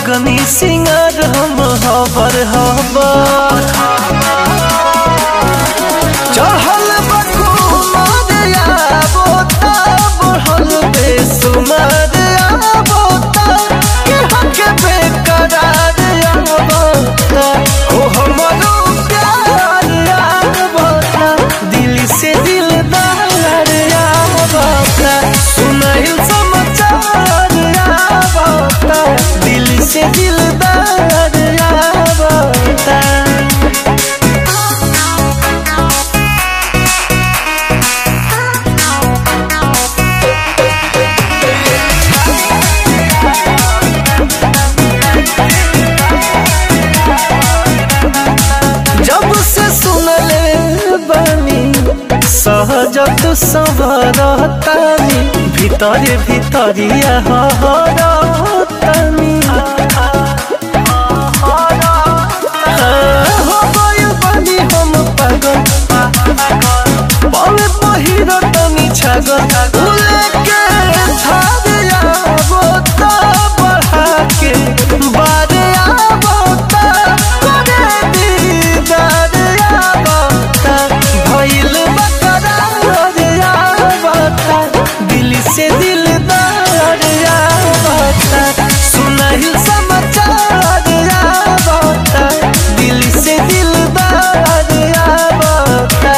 लगनी सिंगार हम हबर हबर चढ़ल बकुमार आबोता बढ़ल बेसुमार आबोता के हके बेकरार आबोता हो हमरो प्यार आबोता दिल से दिलदार आबोता सुनाइल समाचार आबोता दिल से दिलदार आबोता जब से सुनले बानी सहजत सवरतानी भीतरे भीतरिया हरतानी हो गइल बानी हम पागल पवे पहिरतनी छागल उले के धारिया बोता बढ़ा के बारे आवता करे दीदार आवता भइल बकरार आवता दिल से दिलदार आवता सुनाइल समाचार आवता दिल से दिलदार आवता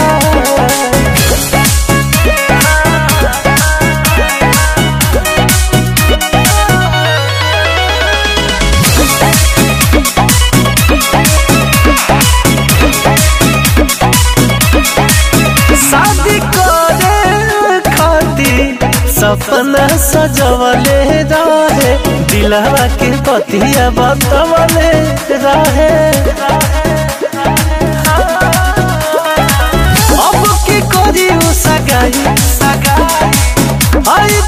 शादी करे खातिर सपना सजवले रहे दिलवा के पतिया बतवले रहे अब की करी उ सगाई सगाई आई